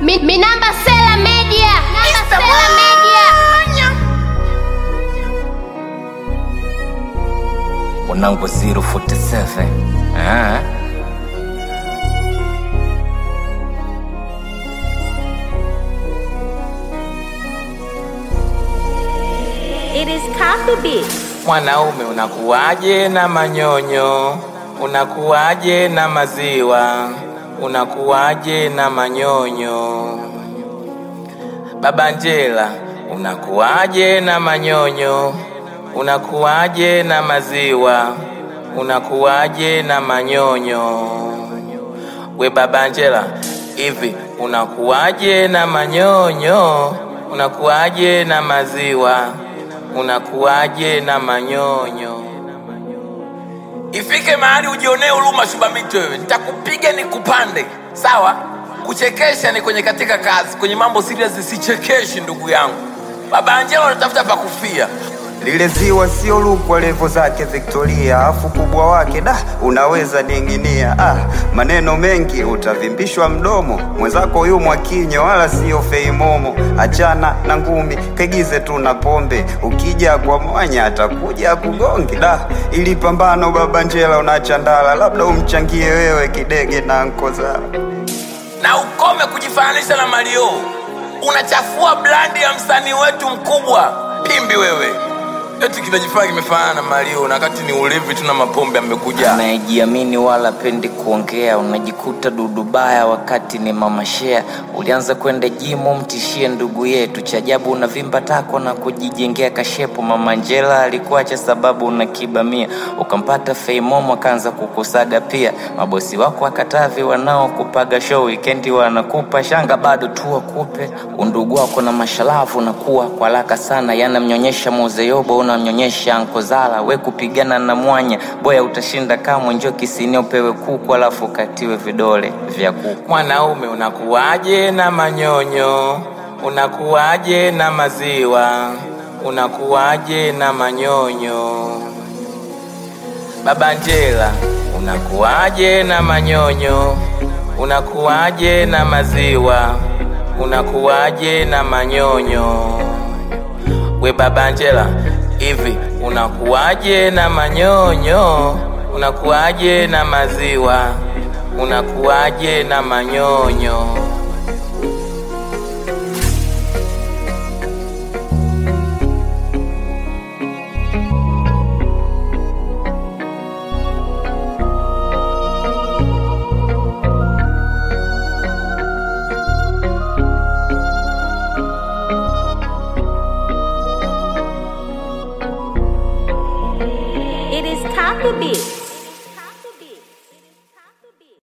Mi, Minamba Sela Media. Minamba Sela Media. Mwanangu 047 ah. It is Coffee Beats. Mwanaume unakuwaje na manyonyo? Unakuwaje na maziwa? Unakuwaje na manyonyo? Baba Njela, unakuwaje na manyonyo? Unakuwaje na maziwa? Unakuwaje na manyonyo? We Baba Njela, hivi unakuwaje na manyonyo? Unakuwaje na maziwa? Unakuwaje na manyonyo? Ifike mahali ujionee huruma Shubamito wewe, nitakupiga nikupande, sawa? Kuchekesha ni kwenye katika kazi, kwenye mambo serious sichekeshi ndugu yangu. Baba Angela unatafuta pa kufia. lile ziwa sio lukwa levo zake Victoria, afu kubwa wake da unaweza ninginia. Ah, maneno mengi utavimbishwa mdomo, mwenzako yu mwakinyo wala sio feimomo. Achana na ngumi, kegize tu na pombe, ukija kwa mwanya atakuja kugonge. Da, ili pambano baba Njela unachandala, labda umchangie wewe kidege na nkozala. na ukome kujifananisha na Mario. Unachafua brandi ya msanii wetu mkubwa Pimbi wewe. Eti kinajifanya kimefanana na Mario na wakati ni ulevi tu na mapombe amekuja. Anayejiamini wala pendi kuongea, unajikuta dudu baya wakati ni mama shea. Ulianza kwenda jimu, mtishie ndugu yetu. Cha ajabu unavimba tako na kujijengea kashepo. Mama Njela alikuacha sababu unakibamia, ukampata Feimomo akaanza kukusaga pia. Mabosi wako akatavi wanaokupaga show wikendi wanakupa shanga, bado tu wakupe undugu wako na mashalavu nakuwa kwa haraka sana, yanamnyonyesha Mozeyobo, unamnyonyesha Ankozala. We kupigana na mwanya boya, utashinda kamwe. Njoo kisini upewe kuku, alafu ukatiwe vidole vya kuku. Mwanaume unakuwaje na manyonyo? Unakuwaje na maziwa? Unakuwaje na manyonyo? Baba Njela, unakuwaje na manyonyo? Unakuwaje na maziwa? Unakuwaje na manyonyo? We Baba Njela, hivi unakuwaje na manyonyo? Unakuwaje na maziwa? Unakuwaje na manyonyo? It is Coffee Beats.